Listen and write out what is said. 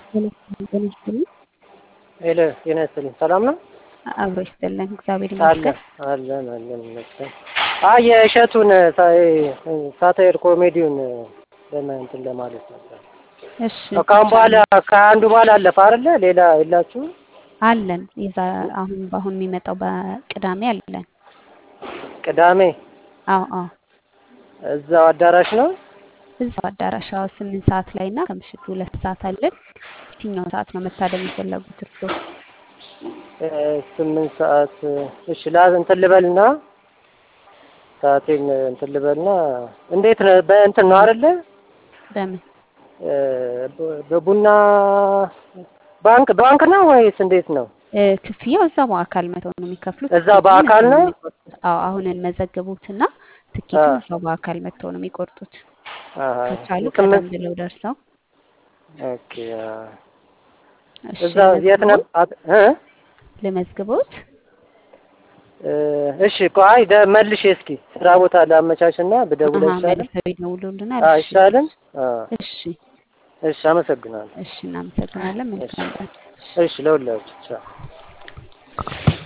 ጤና ይስጥልኝ። ሄሎ ጤና ይስጥልኝ። ሰላም ነው? አብሮ ይስጥልን። እግዚአብሔር አለን ይመስገን። አለን አለን ይመስገን። አይ የእሸቱን ሳታይር ኮሜዲውን ለምን እንትን ለማለት ነበር። እሺ ከአሁን በኋላ ከአንዱ በኋላ አለፈ አይደለ? ሌላ የላችሁ? አለን። የዛ አሁን በአሁን የሚመጣው በቅዳሜ አለን። ቅዳሜ አዎ አዎ እዛው አዳራሽ ነው። እዛው አዳራሽ አዎ ስምንት ሰዓት ላይ እና ከምሽቱ ሁለት ሰዓት አለን። የትኛው ሰዓት ነው መታደም የፈለጉት እርስዎ? እ ስምንት ሰዓት እሺ ላ እንትን ልበልና ሰዓቴን እንትን ልበልና እንዴት ነው በእንትን ነው አይደለ? በምን እ በቡና ባንክ ባንክ ነው ወይስ እንዴት ነው? እ ክፍያው እዛ በአካል መተው ነው የሚከፍሉት። እዛ በአካል ነው? አዎ አሁን እንመዘግቡትና ትኬቱን አ እዛው በአካል መተው ነው የሚቆርጡት። አሃ ከቻሉ ቀደም ስምንት ብለው ደርሰው ኦኬ አ እሺ እዛ የት ነው ልመዝግቦት አት- እ ልመዝግቦት እ እሺ እኮ አይ ደ መልሼ እስኪ ስራ ቦታ ላመቻችና ብደውል አሀ አይሻልም? መልሰው ይደውሉልናል። እሺ አይሻልም? አ እሺ እሺ አመሰግናለሁ። እሺ እናመሰግናለን። እሺ መልካም ቀን። እሺ ለሁላችሁ ቻው።